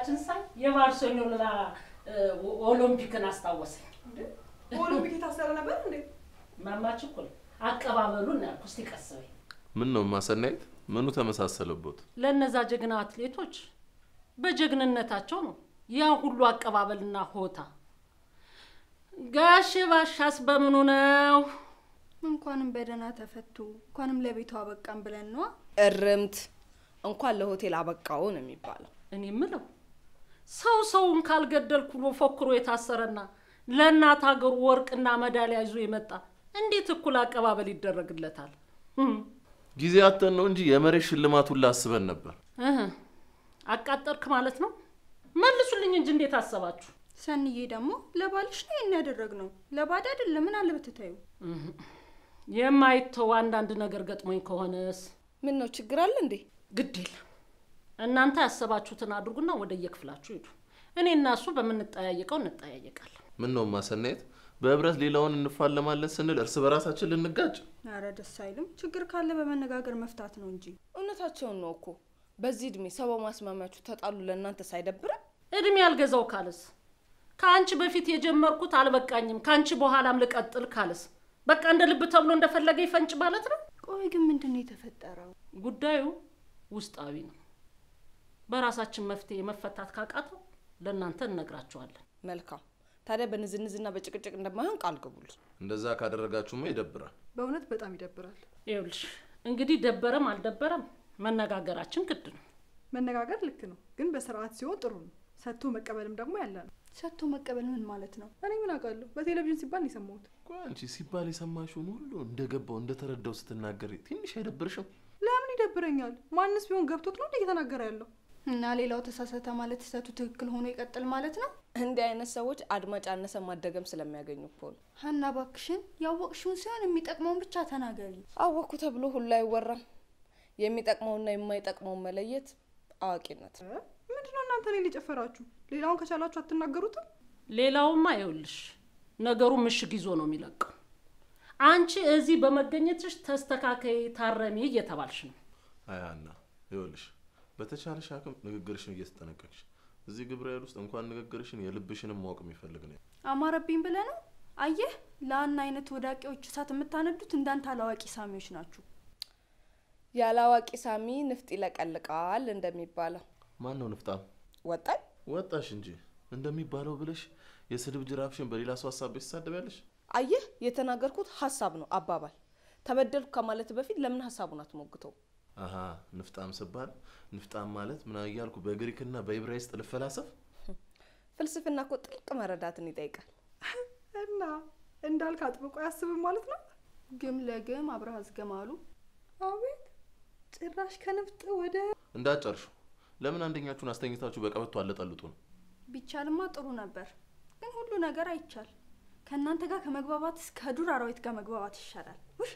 አቀባበላችን ሳይ የባርሴሎና ኦሎምፒክን አስታወሰኝ። ኦሎምፒክ የታሰረ ነበር እንዴ? ማማች እኮ ነው አቀባበሉን ያልኩ። እስቲ ቀስ በይ። ምን ነው ማሰናየት? ምኑ ተመሳሰለቦት? ለእነዛ ጀግና አትሌቶች በጀግንነታቸው ነው ያ ሁሉ አቀባበልና ሆታ። ጋሼ ባሻስ በምኑ ነው? እንኳንም በደህና ተፈቱ እንኳንም ለቤቷ አበቃን ብለን ነዋ። እርምት እንኳን ለሆቴል አበቃው ነው የሚባለው። እኔ ምለው ሰው ሰውን ካልገደልኩ ብሎ ፎክሮ የታሰረና ለእናት ሀገሩ ወርቅና መዳሊያ ይዞ የመጣ እንዴት እኩል አቀባበል ይደረግለታል? እም፣ ጊዜ አተን ነው እንጂ የመሬት ሽልማቱን ላስበን ነበር። እህ፣ አቃጠርክ ማለት ነው? መልሱልኝ እንጂ እንዴት አሰባችሁ? ሰንዬ ደግሞ ለባልሽ ነው ይህን ያደረግነው ለባድ አይደለም። ምን አለ ብትታዩ። የማይተው አንዳንድ ነገር ገጥሞኝ ከሆነስ ምን ነው ችግር አለ እንዴ? ግድ የለም። እናንተ ያሰባችሁትን አድርጉና ወደ የክፍላችሁ ሂዱ። እኔ እና እሱ በምንጠያየቀው እንጠያየቃለን። ምን ነው ማሰናየት? በህብረት ሌላውን እንፋለማለን ስንል እርስ በራሳችን ልንጋጭ። አረ ደስ አይልም። ችግር ካለ በመነጋገር መፍታት ነው እንጂ እውነታቸውን ነው እኮ በዚህ እድሜ ሰው በማስማሚያችሁ ተጣሉ። ለእናንተ ሳይደብርም እድሜ ያልገዛው ካለስ ከአንቺ በፊት የጀመርኩት አልበቃኝም ከአንቺ በኋላም ልቀጥል ካለስ በቃ እንደ ልብ ተብሎ እንደፈለገ ይፈንጭ ማለት ነው። ቆይ ግን ምንድን ነው የተፈጠረው? ጉዳዩ ውስጣዊ ነው። በራሳችን መፍትሄ መፈታት ካቃተው ለእናንተ እነግራችኋለን። መልካም። ታዲያ በንዝንዝና በጭቅጭቅ እንደማይሆን ቃል ግቡልን። እንደዛ ካደረጋችሁማ ይደብራል። በእውነት በጣም ይደብራል። ይኸውልሽ እንግዲህ ደበረም አልደበረም መነጋገራችን ግድ ነው። መነጋገር ልክ ነው፣ ግን በስርዓት ሲሆን ጥሩ ነው። ሰጥቶ መቀበልም ደግሞ ያለ ነው። ሰጥቶ መቀበል ምን ማለት ነው? እኔ ምን አውቃለሁ? በቴሌቪዥን ሲባል ነው የሰማሁት። ቆይ አንቺ ሲባል የሰማሽውን ሁሉ እንደገባው እንደተረዳው ስትናገር ትንሽ አይደብርሽም? ለምን ይደብረኛል? ማንስ ቢሆን ገብቶት ነው እንደ እየተናገረ ያለው። እና ሌላው ተሳሳተ ማለት ስህተቱ ትክክል ሆኖ ይቀጥል ማለት ነው? እንዲህ አይነት ሰዎች አድማጭ አነሰ ማደገም ስለሚያገኙ እኮ ነው። ሀና ባክሽን ያወቅሽውን ሲሆን የሚጠቅመውን ብቻ ተናገሪ። አወቅኩ ተብሎ ሁሉ አይወራም። የሚጠቅመውና የማይጠቅመውን መለየት አዋቂነት። እ? ምንድነው እናንተ እኔን የጨፈራችሁ? ሌላውን ከቻላችሁ አትናገሩትም? ሌላውማ ይኸውልሽ ነገሩ ምሽግ ይዞ ነው የሚለቀው። አንቺ እዚህ በመገኘትሽ ተስተካከይ፣ ታረሚ እየተባልሽ ነው። አይ ሀና፣ ይኸውልሽ በተቻለሽ አቅም ንግግርሽን እየተጠነቀቅሽ እዚህ ግብረ ኃይል ውስጥ እንኳን ንግግርሽን የልብሽንም ማወቅ የሚፈልግ ነው። አማረብኝ ብለህ ነው? አየህ ለአና አይነት ወዳቂዎች እሳት የምታነዱት እንዳንተ አላዋቂ ሳሚዎች ናችሁ። ያለ አዋቂ ሳሚ ንፍጥ ይለቀልቃል እንደሚባለው ማን ነው ንፍጣም? ወጣኝ። ወጣሽ እንጂ እንደሚባለው ብለሽ የስድብ ጅራፍሽን በሌላ ሰው ሀሳብ ትሳደቢያለሽ። አየህ የተናገርኩት ሀሳብ ነው አባባል። ተበደልኩ ከማለት በፊት ለምን ሀሳቡን አትሞግተው? አሀ ንፍጣም ስባል ንፍጣም ማለት ምን እያልኩ በግሪክና በኢብራይስጥ ልፈላሰፍ? ፍልስፍና እኮ ጥልቅ መረዳትን ይጠይቃል። እና እንዳልክ አጥብቆ አያስብም ማለት ነው። ግም ለግም አብረህ አዝገማሉ። አቤት ጭራሽ ከንፍጥ ወደ እንዳጨርሹ ለምን አንደኛችሁን አስተኝታችሁ በቀበቶ አለጠልጡ ነው? ቢቻልማ ጥሩ ነበር፣ ግን ሁሉ ነገር አይቻል። ከእናንተ ጋር ከመግባባት እስከ ዱር አራዊት ጋር መግባባት ይሻላል። ውይ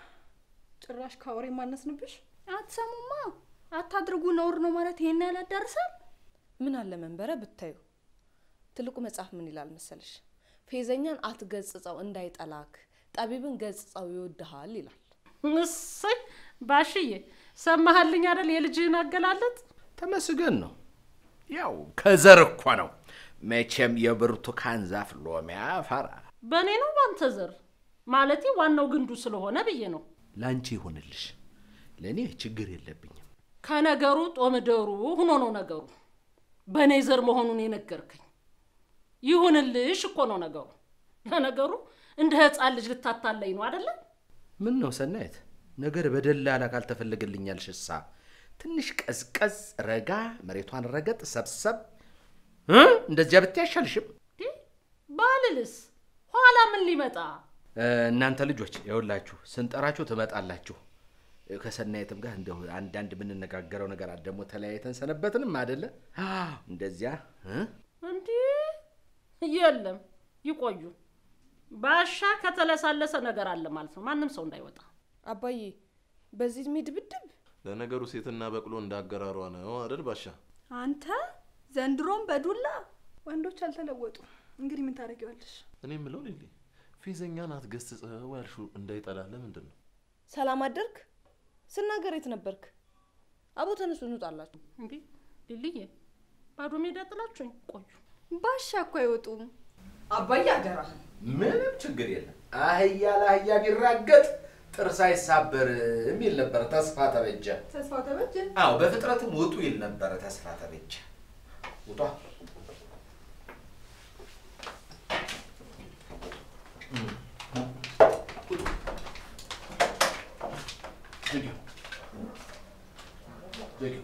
ጭራሽ ከአውሬ ማነስንብሽ። አትሰሙማ፣ አታድርጉ ነውር ነው ማለት ይሄን ያህል ያዳርሳል። ምን አለ መንበረ ብታዩ። ትልቁ መጽሐፍ ምን ይላል መሰለሽ? ፌዘኛን አትገጽጸው እንዳይጠላክ፣ ጠቢብን ገጽጸው ይወድሃል ይላል። እሰይ ባሽዬ ሰማሃልኝ አይደል? የልጅህን አገላለጥ ተመስገን ነው። ያው ከዘር እኮ ነው መቼም የብርቱካን ዛፍ ሎሚ ያፈራ። በእኔ ነው ባንተ ዘር ማለቴ ዋናው ግንዱ ስለሆነ ብዬ ነው። ላንቺ ይሆንልሽ፣ ለእኔ ችግር የለብኝም። ከነገሩ ጦምደሩ ሁኖ ነው ነገሩ። በእኔ ዘር መሆኑን የነገርከኝ ይሁንልሽ እኮ ነው ነገሩ። ለነገሩ እንደ ህፃን ልጅ ልታታለኝ ነው አደለም? ምን ነው ሰናየት፣ ነገር በደላላ ካልተፈለገልኛል ሽሳ ትንሽ ቀዝቀዝ ረጋ፣ መሬቷን ረገጥ ሰብሰብ እ እንደዚያ ብታይ አይሻልሽም? ባልልስ ኋላ ምን ሊመጣ እ፣ እናንተ ልጆች የሁላችሁ ስንጠራችሁ ትመጣላችሁ። እ፣ ከሰናየትም ጋር እንደው አንዳንድ የምንነጋገረው ነገር አለ። ደግሞ ተለያይተን ሰነበትንም አደለ? አዎ፣ እንደዚያ እ? እንዲህ የለም ይቆዩ። ባሻ ከተለሳለሰ ነገር አለ ማለት ነው። ማንም ሰው እንዳይወጣ አባዬ በዚህ እድሜ ድብድብ ለነገሩ ሴትና በቅሎ እንዳገራሯ ነው አይደል ባሻ? አንተ ዘንድሮም በዱላ ወንዶች አልተለወጡ። እንግዲህ ምን ታደርጊዋለሽ? እኔ የምለው ሊሊ ፌዘኛን አትገስጸው ያልሽው እንዳይጠላ ለምንድን ነው? ሰላም አደርክ ስናገር የት ነበርክ? አቦ ተነሱ እንውጣላችሁ። እንዴ ሊልዬ ባዶ ሜዳ ጥላችሁኝ ቆዩ። ባሻ እኮ አይወጡም። አባዬ አደራህን ምንም ችግር የለም። አህያ ለአህያ ቢራገጥ ጥርስ አይሳበር የሚል ነበር ተስፋ ተበጀ። ተስፋ ተበጀ አዎ በፍጥረትም ውጡ ይል ነበረ ተስፋ ተበጀ። ውጧ ዝጊው ዝጊው።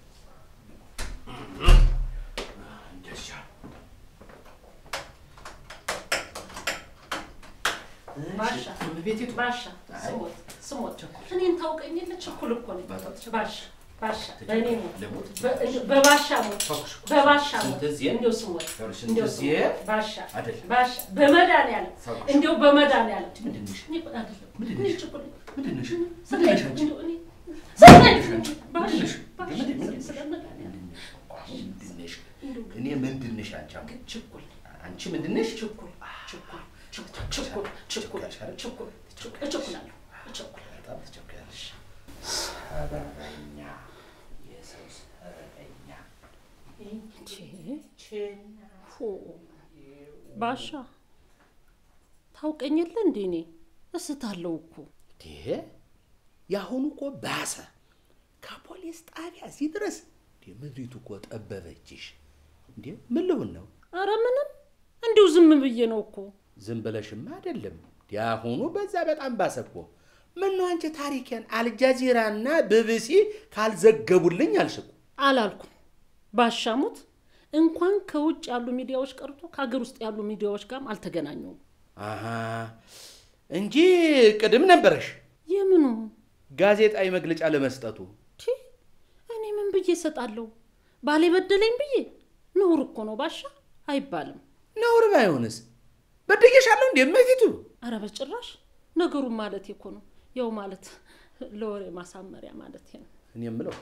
እንደዚያ ባሻ ቤቴቱ ባሻ አይ። ስሞት ስሞት እኔን ታውቀኝ የለ ችኩል እኮ ነኝ። ባሻ ባሻ በእኔ ሞት ልሙት? በ- በባሻ ሞት ተኩስ። በባሻ ሞት ስንት ጊዜ? እንዲያው ስሞት ይኸውልሽ፣ ስንት እንዲያው ጊዜ? ስሞት ባሻ አይደለም። ባሻ በመድኃኒዓለም ተኩስ። እንዲያው በመድኃኒዓለም ምንድን ነሽ? እኔ እኮ አይደለም ምንድን እኔ ነሽ? ችኩል ነኝ። ምንድን ነሽ? ስለ- ምንድን ነሽ አንቺ? እንዲያው እኔ ስለ- ምንድን ነሽ? ባሻ ምንድን ነሽ? ባሻ ምንድን- ምንድን ስለ መድኃኒዓለም ምንድን ነሽ? እኔ ምንድን ነሽ አንቺ? አሁን ግን ችኩል ነኝ። አንቺ ምንድን ነሽ? ችኩል ችኩል ችኩል ችኩል ችኩል ችኩል ችኩል እቸኩላለሁ እቸኩላለሁ በጣም ትቸኩያለሽ። ሰበበኛ፣ የሰው ሰበበኛ። ፎ ባሻ ታውቀኝ የለ እንዴ? እኔ እስታለሁ እኮ እንዴ የአሁኑ እኮ ባሰ። ከፖሊስ ጣቢያ እዚህ ድረስ እንዴ ምድሪቱ እኮ ጠበበችሽ። እንዴ ምን ልሁን ነው? አረ ምንም እንዲሁ ዝም ብዬ ነው እኮ። ዝም ብለሽማ አይደለም። የአሁኑ በዛ በጣም ባሰ እኮ። ምነው አንቺ ታሪኬን አልጃዚራና ቢቢሲ ካልዘገቡልኝ አልሽ እኮ። አላልኩም ባሻሙት እንኳን ከውጭ ያሉ ሚዲያዎች ቀርቶ ከሀገር ውስጥ ያሉ ሚዲያዎች ጋርም አልተገናኘውም። አሃ እንጂ ቅድም ነበረሽ የምኑ ጋዜጣዊ መግለጫ ለመስጠቱ። ቲ እኔ ምን ብዬ እሰጣለሁ? ባሌ በደለኝ ብዬ ነውር እኮ ነው ባሻ አይባልም። ነውር ባይሆንስ በድዬሻለሁ እንዴ መፊቱ አረ በጭራሽ ነገሩን ማለት እኮ ነው ያው ማለት ለወሬ ማሳመሪያ ማለት ነው። እኔ የምለው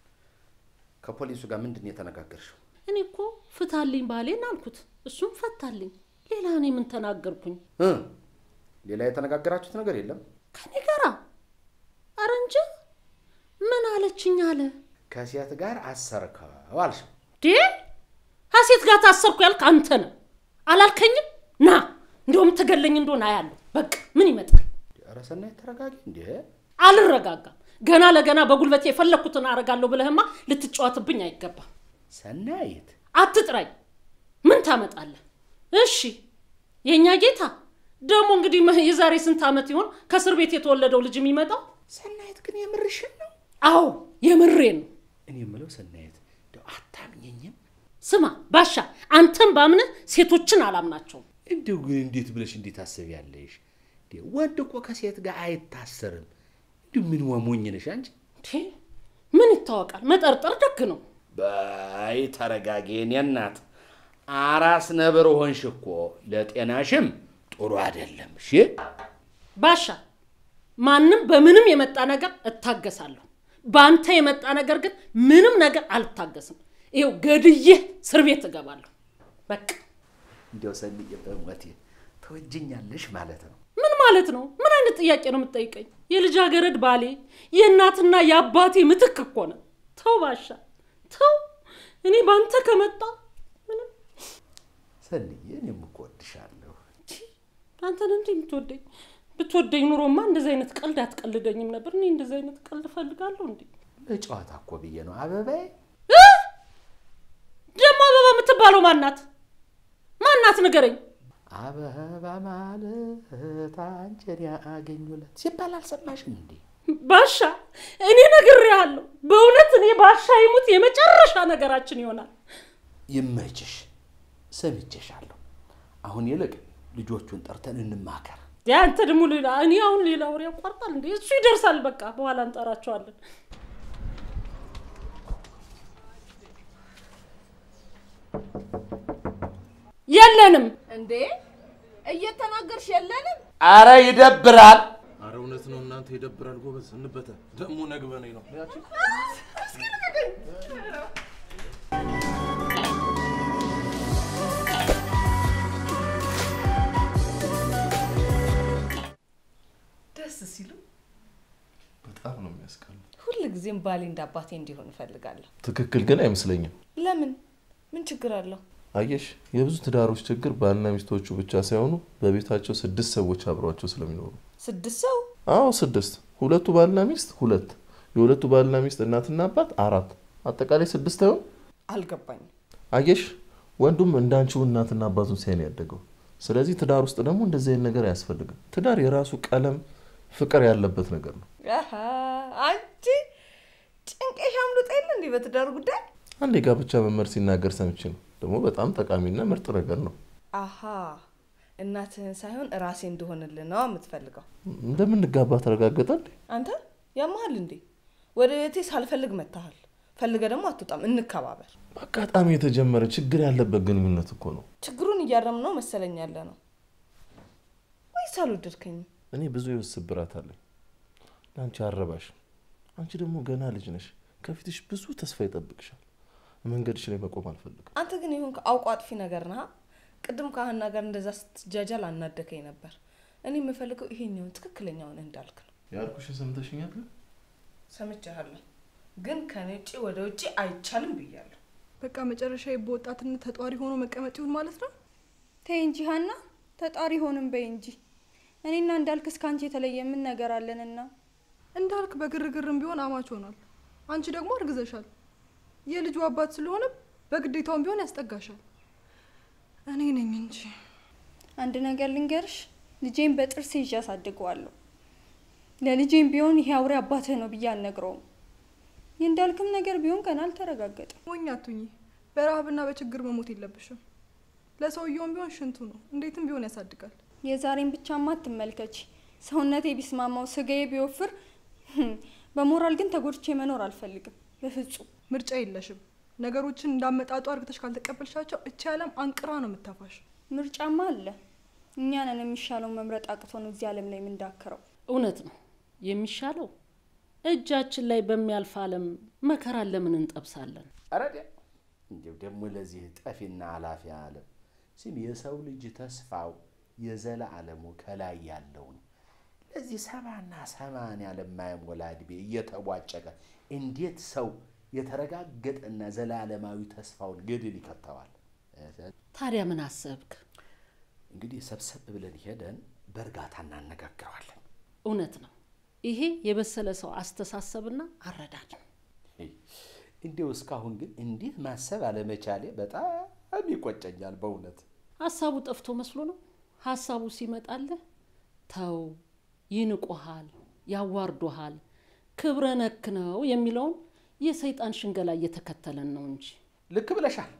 ከፖሊሱ ጋር ምንድን ነው የተነጋገርሽው? እኔ እኮ ፍታልኝ ባሌን አልኩት፣ እሱም ፈታልኝ። ሌላ እኔ ምን ተናገርኩኝ? እ ሌላ የተነጋገራችሁት ነገር የለም? ከኔ ጋራ አረ እንጂ ምን አለችኝ አለ ከሴት ጋር አሰርከው አልሽ። ዴ ሀሴት ጋር ታሰርኩ ያልክ አንተ ነህ አላልከኝም? ና እንዲሁም ትገለኝ እንደሆነ አያለሁ። በቃ ምን ይመጣል? ኧረ ሰናይት ተረጋጊ እንዴ። አልረጋጋም። ገና ለገና በጉልበቴ የፈለግኩትን አረጋለሁ ብለህማ ልትጫወትብኝ አይገባም። ሰናይት አትጥራኝ። ምን ታመጣለህ? እሺ የእኛ ጌታ ደግሞ እንግዲህ መ- የዛሬ ስንት ዓመት ይሆን ከእስር ቤት የተወለደው ልጅ የሚመጣው? ሰናይት ግን የምርሽን ነው? አዎ የምሬ ነው። እኔ የምለው ሰናይት እንደው አታምኘኝም? ስማ ባሻ፣ አንተን ባምነህ ሴቶችን አላምናቸውም። እንደው ግን እንዴት ብለሽ እንዴት ታስቢያለሽ? እንዴ ወንድ እኮ ከሴት ጋር አይታሰርም። እንዲሁ ምን ወሞኝ ነሽ አንቺ? እንዴ ምን ይታወቃል? መጠርጠር ደግ ነው። በይ ተረጋጊ የኔ እናት። አራስ ነብር ሆንሽ እኮ ለጤናሽም ጥሩ አይደለም። እሺ ባሻ ማንም በምንም የመጣ ነገር እታገሳለሁ። በአንተ የመጣ ነገር ግን ምንም ነገር አልታገስም። ይኸው ገድዬ እስር ቤት እገባለሁ። በቃ እንዲያው ሰንዬ በሞቴ ተወጅኛለሽ ማለት ነው። ምን ማለት ነው? ምን አይነት ጥያቄ ነው የምትጠይቀኝ? የልጃገረድ ባሌ የእናትና የአባቴ ምትክ እኮ ነው። ተው ባሻ ተው። እኔ በአንተ ከመጣ ምንም ሰንዬ እኔም እኮ እወድሻለሁ። አንተን እንዲህ የምትወደኝ ብትወደኝ ኑሮማ እንደዚህ አይነት ቀልድ አትቀልደኝም ነበር። እኔ እንደዚህ አይነት ቀልድ እፈልጋለሁ እንዴ? ለጨዋታ እኮ ብዬ ነው አበባዬ። ደግሞ አበባ የምትባለው ማናት? ማናት ንገረኝ። አበባ ማለት አንቺን ያገኙለት ሲባል አልሰማሽም እንዴ? ባሻ እኔ ነግሬሃለሁ። በእውነት እኔ ባሻ ይሙት የመጨረሻ ነገራችን ይሆናል። ይመችሽ፣ ሰምቼሻለሁ። አሁን ይልቅ ልጆቹን ጠርተን እንማከር። ያንተ ደግሞ ሌላ እኔ አሁን ሌላ ወሬ ያቋርጣል እንዴ? እሱ ይደርሳል። በቃ በኋላ እንጠራቸዋለን። የለንም። እንዴ እየተናገርሽ የለንም? አረ ይደብራል። አረ እውነት ነው እናንተ ይደብራል። ጎበዝ እንበተ ደግሞ ነግበነኝ ነው ያቺ ደስ ሲሉ በጣም ነው የሚያስቀሉ። ሁል ጊዜም ባሌ እንደ አባቴ እንዲሆን እፈልጋለሁ። ትክክል ግን አይመስለኝም። ለምን? ምን ችግር አለው? አየሽ፣ የብዙ ትዳሮች ችግር ባልና ሚስቶቹ ብቻ ሳይሆኑ በቤታቸው ስድስት ሰዎች አብረዋቸው ስለሚኖሩ። ስድስት ሰው አዎ ስድስት። ሁለቱ ባልና ሚስት ሁለት፣ የሁለቱ ባልና ሚስት እናትና አባት አራት፣ አጠቃላይ ስድስት አይሆን? አልገባኝም። አየሽ፣ ወንዱም እንዳንቺው እናትና አባቱን ሲያይ ነው ያደገው። ስለዚህ ትዳር ውስጥ ደግሞ እንደዚህ አይነት ነገር አያስፈልግም። ትዳር የራሱ ቀለም፣ ፍቅር ያለበት ነገር ነው። አሀ፣ አንቺ ጭንቄሽ አምልጦ የለ እንዲህ በትዳር ጉዳይ አንድ የጋብቻ መምህር ሲናገር ሰምቼ ነው። ደግሞ በጣም ጠቃሚና ምርጥ ነገር ነው። አሀ እናትህን ሳይሆን ራሴ እንደሆንልህ ነው የምትፈልገው። እንደምንጋባ ተረጋገጠል። አንተ ያመሃል እንዴ? ወደ ቤቴ ሳልፈልግ መታሃል። ፈልገ ደግሞ አትወጣም። እንከባበር። በአጋጣሚ የተጀመረ ችግር ያለበት ግንኙነት እኮ ነው። ችግሩን እያረም ነው መሰለኝ ያለ ነው ወይስ አልወደድከኝም? እኔ ብዙ የህይወት ስብራት አለኝ። ለአንቺ አረባሽ። አንቺ ደግሞ ገና ልጅ ነሽ። ከፊትሽ ብዙ ተስፋ ይጠብቅሻል። መንገድሽ ላይ መቆም አልፈልግም። አንተ ግን ይሁን አውቆ አጥፊ ነገር ነህ። ቅድም ከሀና ጋር እንደዛ ስትጃጃል አናደከኝ ነበር። እኔ የምፈልገው ይሄኛውን ትክክለኛውን እንዳልክ ነው። ያልኩሽ ሰምተሽኛል? ግን ሰምቻለሁ፣ ግን ከኔ ውጭ ወደ ውጭ አይቻልም ብያለሁ። በቃ መጨረሻ በወጣትነት ተጧሪ ሆኖ መቀመጥ ይሁን ማለት ነው። ተይ እንጂ ሀና፣ ተጣሪ ሆንም በይ እንጂ። እኔና እንዳልክ እስከ አንቺ የተለየ ምን ነገር አለንና? እንዳልክ በግርግርም ቢሆን አማች ሆኗል። አንቺ ደግሞ አርግዘሻል። የልጁ አባት ስለሆነ በግዴታውም ቢሆን ያስጠጋሻል። እኔ ነኝ እንጂ አንድ ነገር ልንገርሽ፣ ልጄን በጥርስ ይዤ አሳድገዋለሁ። ለልጄም ቢሆን ይሄ አውሬ አባትህ ነው ብዬ አልነግረውም። የእንዳልክም ነገር ቢሆን ገና አልተረጋገጠም። ሞኝ አቱኝ። በረሃብና በችግር መሞት የለብሽም። ለሰውየውም ቢሆን ሽንቱ ነው፣ እንዴትም ቢሆን ያሳድጋል። የዛሬን ብቻማ አትመልከች። ሰውነቴ ቢስማማው ስጋዬ ቢወፍር፣ በሞራል ግን ተጎድቼ መኖር አልፈልግም በፍጹም። ምርጫ የለሽም። ነገሮችን እንዳመጣጡ አርግተሽ ካልተቀበልሻቸው እቺ ዓለም አንቅራ ነው የምታፋሽ። ምርጫማ አለ። እኛ ነን የሚሻለው መምረጥ አቅቶን እዚህ ዓለም ላይ የምንዳክረው። እውነት ነው የሚሻለው። እጃችን ላይ በሚያልፍ ዓለም መከራን ለምን እንጠብሳለን? ኧረ ዲያ እንዲያው ደግሞ ለዚህ ጠፊና አላፊ ዓለም ስም የሰው ልጅ ተስፋው የዘላለሙ ከላይ ያለው ነው። ለዚህ ሰባና ሰማንያ ለማይሞላ ዕድሜ እየተቧጨቀ እንዴት ሰው የተረጋገጠና ዘላለማዊ ተስፋውን ገድል ይከተዋል? ታዲያ ምን አሰብክ? እንግዲህ ሰብሰብ ብለን ሄደን በእርጋታ እናነጋግረዋለን። እውነት ነው። ይሄ የበሰለ ሰው አስተሳሰብና አረዳድ ነው። እንዲያው እስካሁን ግን እንዲህ ማሰብ አለመቻሌ በጣም ይቆጨኛል በእውነት። ሀሳቡ ጠፍቶ መስሎ ነው። ሀሳቡ ሲመጣልህ ተው፣ ይንቁሃል፣ ያዋርዶሃል፣ ክብረ ነክ ነው የሚለውን የሰይጣን ሽንገላ እየተከተለን ነው እንጂ ልክ ብለሻል።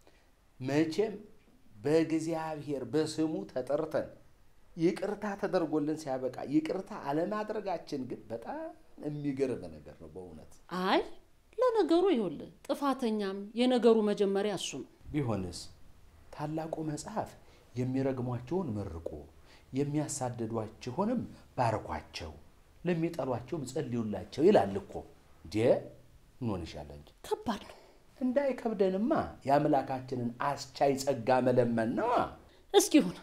መቼም በእግዚአብሔር በስሙ ተጠርተን ይቅርታ ተደርጎልን ሲያበቃ ይቅርታ አለማድረጋችን ግን በጣም የሚገርም ነገር ነው በእውነት። አይ ለነገሩ ይኸውልህ ጥፋተኛም የነገሩ መጀመሪያ እሱ ነው። ቢሆንስ ታላቁ መጽሐፍ የሚረግሟቸውን መርቁ፣ የሚያሳድዷችሁንም ባርኳቸው፣ ለሚጠሏቸውም ጸልዩላቸው ይላል እኮ። እንዴ እንሆንሻለ እንጂ ከባድ ነው። እንዳይከብደንማ የአምላካችንን አስቻይ ጸጋ መለመን ነዋ። እስኪ ይሁን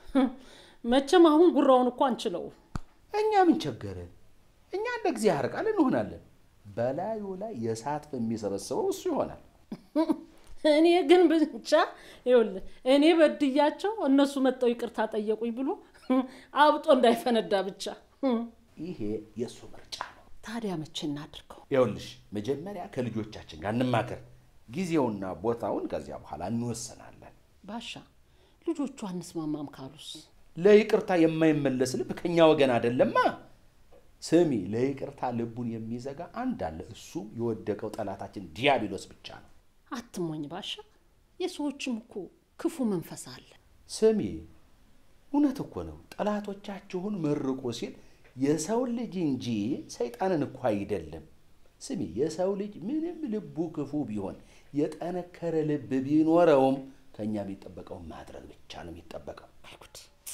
መቼም አሁን ጉራውን እኮ አንችለውም። እኛ ምን ቸገረን? እኛ እንደ እግዚአብሔር ቃል እንሆናለን። በላዩ ላይ የእሳት በሚሰበስበው እሱ ይሆናል። እኔ ግን ብቻ ይኸውልህ እኔ በድያቸው እነሱ መጠው ይቅርታ ጠየቁኝ ብሎ አብጦ እንዳይፈነዳ ብቻ። ይሄ የእሱ ምርጫ ነው። ታዲያ መቼ እናድርገው? ይኸውልሽ መጀመሪያ ከልጆቻችን ጋር እንማከር፣ ጊዜውና ቦታውን ከዚያ በኋላ እንወሰናለን። ባሻ ልጆቹ አንስማማም ካሉስ? ለይቅርታ የማይመለስ ልብ ከኛ ወገን አይደለማ። ስሚ፣ ለይቅርታ ልቡን የሚዘጋ አንድ አለ። እሱም የወደቀው ጠላታችን ዲያብሎስ ብቻ ነው። አትሞኝ ባሻ፣ የሰዎችም እኮ ክፉ መንፈስ አለ። ስሚ፣ እውነት እኮ ነው። ጠላቶቻችሁን መርቁ ሲል የሰውን ልጅ እንጂ ሰይጣንን እኮ አይደለም። ስሚ፣ የሰው ልጅ ምንም ልቡ ክፉ ቢሆን የጠነከረ ልብ ቢኖረውም ከእኛ የሚጠበቀውን ማድረግ ብቻ ነው የሚጠበቀው። አይጉድ!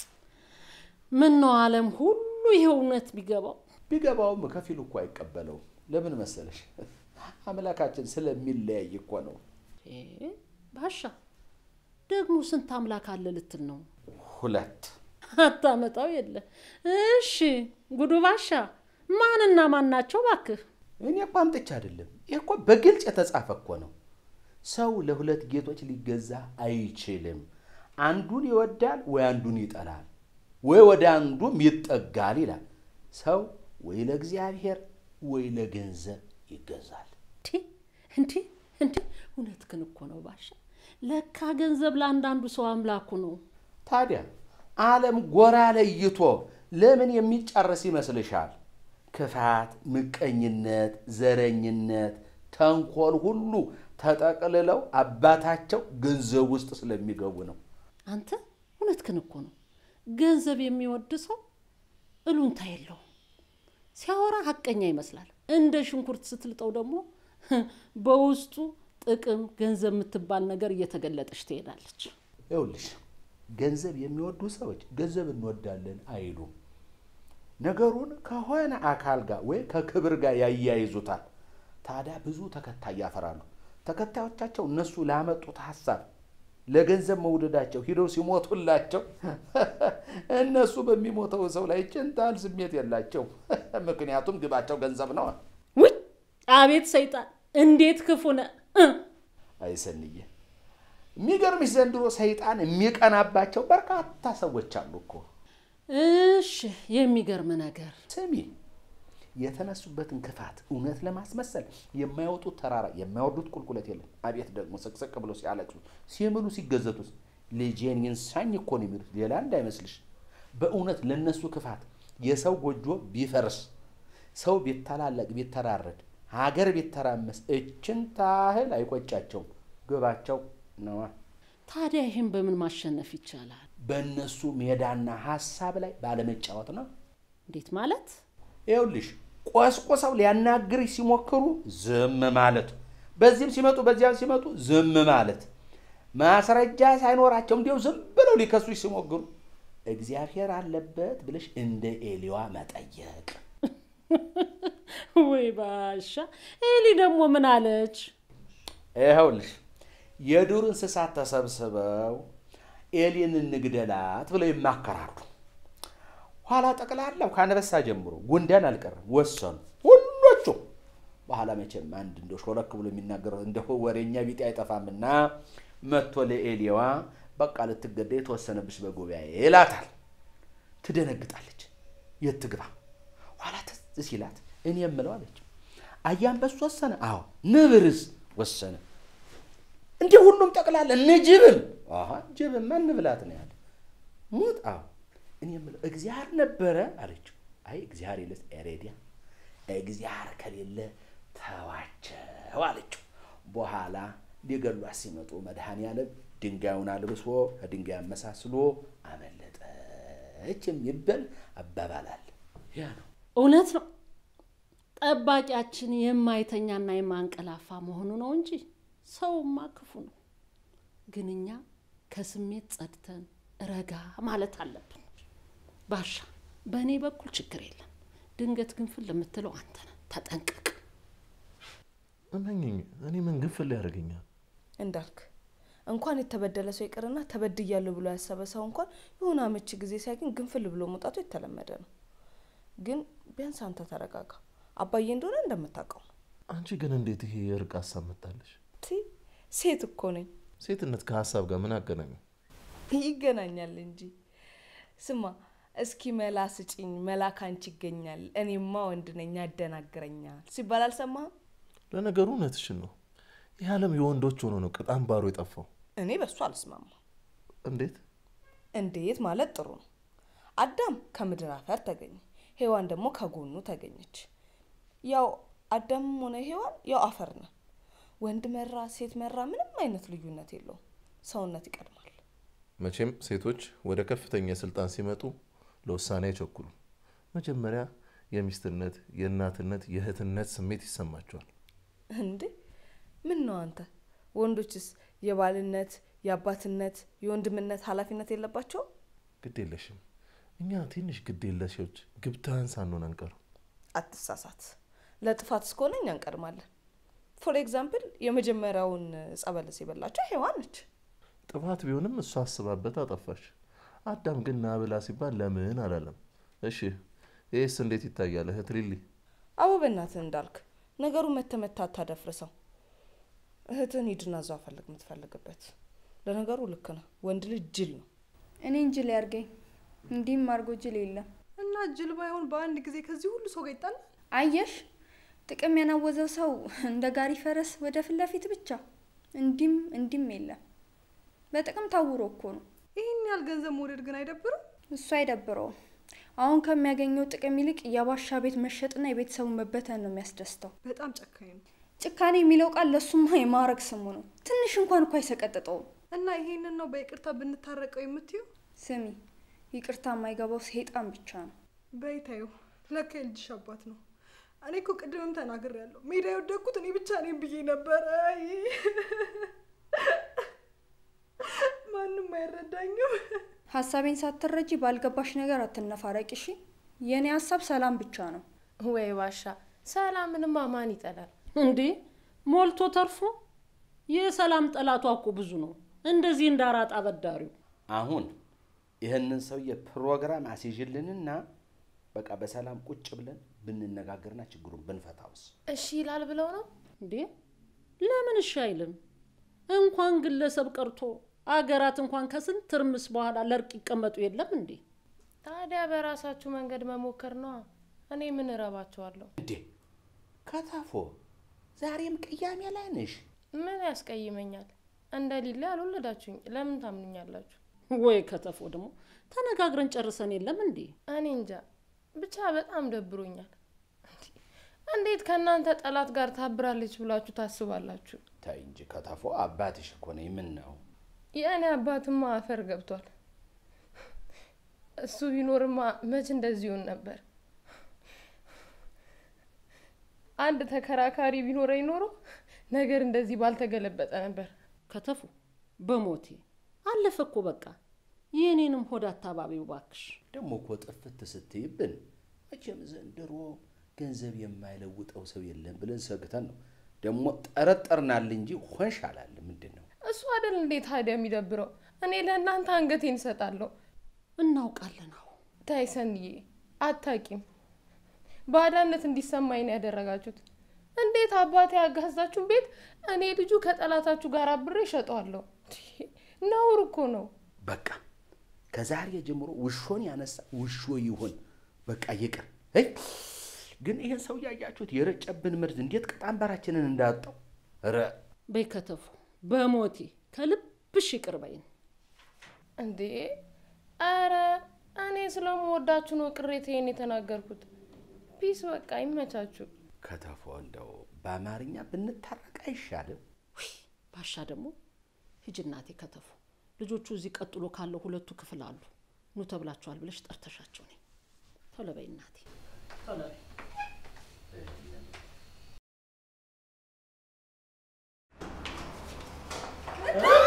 ምን ነው ዓለም ሁሉ ይሄ እውነት ቢገባው ቢገባውም ከፊሉ እኮ አይቀበለውም። ለምን መሰለሽ? አምላካችን ስለሚለያይ እኮ ነው። እ ባሻ ደግሞ ስንት አምላክ አለ ልትል ነው? ሁለት አታመጣው የለ። እሺ ጉዱ ባሻ ማንና ማን ናቸው ባክህ? እኔ እኮ አምጥቼ አይደለም። ይህ እኮ በግልጽ የተጻፈ እኮ ነው። ሰው ለሁለት ጌቶች ሊገዛ አይችልም። አንዱን ይወዳል ወይ አንዱን ይጠላል፣ ወይ ወደ አንዱም ይጠጋል ይላል። ሰው ወይ ለእግዚአብሔር ወይ ለገንዘብ ይገዛል። እንዴ እንዴ እንዴ! እውነትህን እኮ ነው ባሻ። ለካ ገንዘብ ለአንዳንዱ ሰው አምላኩ ነው። ታዲያ ዓለም ጎራ ለይቶ ለምን የሚጨርስ ይመስልሻል? ክፋት፣ ምቀኝነት፣ ዘረኝነት፣ ተንኮል ሁሉ ተጠቅልለው አባታቸው ገንዘብ ውስጥ ስለሚገቡ ነው። አንተ እውነትህን እኮ ነው። ገንዘብ የሚወድ ሰው እሉንታ የለውም። ሲያወራ ሀቀኛ ይመስላል። እንደ ሽንኩርት ስትልጠው ደግሞ በውስጡ ጥቅም፣ ገንዘብ የምትባል ነገር እየተገለጠች ትሄዳለች። ይኸውልሽ ገንዘብ የሚወዱ ሰዎች ገንዘብ እንወዳለን አይሉም። ነገሩን ከሆነ አካል ጋር ወይ ከክብር ጋር ያያይዙታል። ታዲያ ብዙ ተከታይ ያፈራሉ። ተከታዮቻቸው እነሱ ላመጡት ሀሳብ ለገንዘብ መውደዳቸው ሂደው ሲሞቱላቸው እነሱ በሚሞተው ሰው ላይ ጭንጣል ስሜት የላቸው። ምክንያቱም ግባቸው ገንዘብ ነው። ውይ አቤት ሰይጣን እንዴት ክፉ ነህ! አይሰንዬ የሚገርምሽ ዘንድሮ ሰይጣን የሚቀናባቸው በርካታ ሰዎች አሉ እኮ። እሺ የሚገርም ነገር ስሚ የተነሱበትን ክፋት እውነት ለማስመሰል የማይወጡት ተራራ የማይወርዱት ቁልቁለት የለም። አቤት ደግሞ ስቅስቅ ብሎ ሲያለቅሱ ሲምሉ ሲገዘቱስ ልጄን ይንሳኝ እኮ ነው የሚሉት፣ ሌላ እንዳይመስልሽ። በእውነት ለነሱ ክፋት የሰው ጎጆ ቢፈርስ፣ ሰው ቢተላለቅ፣ ቢተራረድ፣ ሀገር ቢተራመስ እችን ታህል አይቆጫቸውም። ግባቸው ነዋ። ታዲያ ይህን በምን ማሸነፍ ይቻላል? በእነሱ ሜዳና ሀሳብ ላይ ባለመጫወት ነው። እንዴት ማለት? ይኸውልሽ ቆስቆሰው ሊያናግርሽ ሲሞክሩ ዝም ማለት፣ በዚህም ሲመጡ በዚያም ሲመጡ ዝም ማለት፣ ማስረጃ ሳይኖራቸው እንዲያው ዝም ብለው ሊከሱሽ ሲሞክሩ እግዚአብሔር አለበት ብለሽ እንደ ኤሊዋ መጠየቅ። ወይ ባሻ ኤሊ ደግሞ ምን አለች? ይኸውልሽ የዱር እንስሳት ተሰብስበው ኤሊን እንግደላት ብለው ይማከራሉ። ኋላ ጠቅላላው ከአንበሳ ጀምሮ ጉንዳን አልቀረም ወሰኑ ሁሎቹ። በኋላ መቼም አንድ እንደ ሾለክ ብሎ የሚናገረው እንደ ወሬኛ ቢጤ አይጠፋምና መጥቶ ለኤሊዋ በቃ ልትገደይ የተወሰነብሽ በጉባኤ ይላታል። ትደነግጣለች። የት ትግባ? ኋላ ትዝ ሲላት እኔ የምለው አለች። አያንበሱ ወሰነ? አዎ። ንብርስ ወሰነ? እንዲህ ሁሉም ጠቅላላ እነ ጅብም አሀ ጅብማ እንብላት ነው ያለ ሙት አዎ እኔ የምለው እግዚአብሔር ነበረ አለችው። አይ እግዚአብሔር የለ ኤሬዲያ እግዚአብሔር ከሌለ ተዋቸው አለችው። በኋላ ሊገሏት ሲመጡ መድኃኔዓለም ድንጋዩን አልብሶ ከድንጋይ አመሳስሎ አመለጠች የሚባል አባባል አለ። ያ ነው እውነት ነው። ጠባቂያችን የማይተኛና የማንቀላፋ መሆኑ ነው እንጂ ሰውማ ክፉ ነው። ግን እኛ ከስሜት ጸድተን ረጋ ማለት አለብን። ባሻ በእኔ በኩል ችግር የለም። ድንገት ግንፍል ለምትለው አንተ ነህ፣ ተጠንቀቅ። እመኝኝ፣ እኔ ምን ግንፍል ያደርገኛል? እንዳልክ እንኳን የተበደለ ሰው ይቅርና ተበድያለሁ ብሎ ያሰበ ሰው እንኳን የሆነ አመቺ ጊዜ ሲያገኝ ግንፍል ብሎ መውጣቱ የተለመደ ነው። ግን ቢያንስ አንተ ተረጋጋ። አባዬ እንደሆነ እንደምታውቀው ነው። አንቺ ግን እንዴት ይሄ የእርቅ ሀሳብ መጣለሽ? ቲ ሴት እኮ ነኝ። ሴትነት ከሀሳብ ጋር ምን አገናኘው? ይገናኛል እንጂ። ስማ እስኪ መላ ስጪኝ፣ መላ ካንቺ ይገኛል፣ እኔማ ወንድ ነኝ ያደናግረኛል ሲባል አልሰማህም? ለነገሩ እውነትሽን ነው። ይህ ዓለም የወንዶች ሆኖ ነው ቅጥ አምባሩ የጠፋው። እኔ በሱ አልስማማ። እንዴት? እንዴት ማለት ጥሩ ነው። አዳም ከምድር አፈር ተገኘ፣ ሔዋን ደግሞ ከጎኑ ተገኘች። ያው አዳምም ሆነ ሔዋን ያው አፈር ነው። ወንድ መራ ሴት መራ ምንም አይነት ልዩነት የለውም። ሰውነት ይቀድማል። መቼም ሴቶች ወደ ከፍተኛ ስልጣን ሲመጡ ለውሳኔ አይቸኩሉም። መጀመሪያ የሚስትነት፣ የእናትነት፣ የእህትነት ስሜት ይሰማቸዋል። እንዴ ምን ነው አንተ? ወንዶችስ የባልነት፣ የአባትነት፣ የወንድምነት ኃላፊነት የለባቸውም? ግድ የለሽም። እኛ ትንሽ ግድ የለሾች ግብታን ሳንሆን አንቀርም። አትሳሳት። ለጥፋት እስከሆነ እኛ እንቀድማለን። ፎር ኤግዛምፕል የመጀመሪያውን ጸበለስ የበላቸው ሔዋን ነች። ጥፋት ቢሆንም እሷ አስባበት አጠፋች። አዳም ግን ና ብላ ሲባል ለምን አላለም? እሺ ይህስ እንዴት ይታያል? እህት ሊሊ አቦ በእናትህ እንዳልክ ነገሩ መተመታ አታደፍርሰው። እህትን ሂድና እዛው ፈልግ የምትፈልግበት። ለነገሩ ልክ ነህ፣ ወንድ ልጅ ጅል ነው። እኔ እንጅል ያርገኝ። እንዲህም አርጎ ጅል የለም። እና ጅል ባይሆን በአንድ ጊዜ ከዚህ ሁሉ ሰው ጋር ይጣላል። አየሽ፣ ጥቅም ያናወዘው ሰው እንደ ጋሪ ፈረስ ወደ ፊት ለፊት ብቻ እንዲም እንዲም የለም። በጥቅም ታውሮ እኮ ነው። ይህን ያህል ገንዘብ መውደድ ግን አይደብርም? እሱ አይደብረውም። አሁን ከሚያገኘው ጥቅም ይልቅ የባሻ ቤት መሸጥና የቤተሰቡ መበተን ነው የሚያስደስተው። በጣም ጨካኝ ነው። ጭካኔ የሚለው ቃል ለሱማ የማዕረግ ስሙ ነው። ትንሽ እንኳን እኮ አይሰቀጥጠውም። እና ይሄንን ነው በይቅርታ ብንታረቀው የምትዩ? ስሚ፣ ይቅርታ የማይገባው ሰይጣን ብቻ ነው። በይታዩ ለካ የልጅሽ አባት ነው። እኔ እኮ ቅድምም ተናግሬያለሁ። ሜዳ የወደቅኩት እኔ ብቻ ነኝ ብዬ ነበረ። አይ ማንም አይረዳኝም። ሀሳቤን ሳትረጂ ባልገባሽ ነገር አትነፋረቂ እሺ። የእኔ ሀሳብ ሰላም ብቻ ነው። ወይ ባሻ፣ ሰላምንማ ማን ይጠላል? እንዴ ሞልቶ ተርፎ የሰላም ጠላቷ እኮ ብዙ ነው። እንደዚህ እንዳራጣ አበዳሪው አሁን ይህንን ሰውዬ ፕሮግራም አስይዥልንና በቃ በሰላም ቁጭ ብለን ብንነጋገርና ችግሩን ብንፈታውስ? እሺ ይላል ብለው ነው። እንዴ ለምን እሺ አይልም? እንኳን ግለሰብ ቀርቶ አገራት እንኳን ከስንት ትርምስ በኋላ ለእርቅ ይቀመጡ የለም እንዴ? ታዲያ በራሳችሁ መንገድ መሞከር ነዋ። እኔ ምን እረባቸዋለሁ? እንዴ ከተፎ ዛሬም ቅያሜ ላይ ነሽ? ምን ያስቀይመኛል? እንደ ሊላ ያልወለዳችሁኝ ለምን ታምኑኛላችሁ? ወይ ከተፎ ደግሞ ተነጋግረን ጨርሰን የለም እንዴ? እኔ እንጃ ብቻ በጣም ደብሮኛል። እንዴት ከእናንተ ጠላት ጋር ታብራለች ብላችሁ ታስባላችሁ? ተይ እንጂ ከተፎ፣ አባትሽ እኮ ነኝ። ምን ነው የእኔ አባትማ አፈር ገብቷል። እሱ ቢኖርማ መች እንደዚህ ይሆን ነበር? አንድ ተከራካሪ ቢኖረኝ ኖሮ ነገር እንደዚህ ባልተገለበጠ ነበር። ከተፉ በሞቴ አለፈ እኮ በቃ። የእኔንም ሆድ አታባቢው ባክሽ። ደግሞ እኮ ጥፍት ስትይብን መቼም ዘንድሮ ገንዘብ የማይለውጠው ሰው የለም ብለን ሰግተን ነው። ደግሞ ጠረጠርናል እንጂ ሆንሽ አላለ። ምንድን ነው እሱ አይደል እንዴ ታዲያ የሚደብረው? እኔ ለእናንተ አንገቴን እሰጣለሁ። እናውቃለን። አዎ ታይ ሰንዬ፣ አታቂም ባዳነት እንዲሰማኝ ነው ያደረጋችሁት። እንዴት አባቴ ያጋዛችሁ ቤት እኔ ልጁ ከጠላታችሁ ጋር አብሬ እሸጠዋለሁ? ነውር እኮ ነው። በቃ ከዛሬ ጀምሮ ውሾን ያነሳ ውሾ ይሁን። በቃ ይቅር። ይ ግን ይህን ሰው ያያችሁት የረጨብን ምርት እንዴት ቅጣንበራችንን እንዳወጣው ረ በይ ከተፉ በሞቴ ከልብሽ ይቅር በይን። እንዴ አረ እኔ ስለምወዳችሁ ነው ቅሬታዬን የተናገርኩት። ፒስ በቃ ይመቻችሁ። ከተፎ እንደው በአማርኛ ብንታረቅ አይሻልም? ውይ ባሻ ደግሞ ሂጂ እናቴ ከተፉ። ልጆቹ እዚህ ቀጥሎ ካለው ሁለቱ ክፍል አሉ። ኑ ተብላችኋል ብለሽ ጠርተሻቸው ነኝ። ቶሎ በይ እናቴ ቶሎ በይ። እ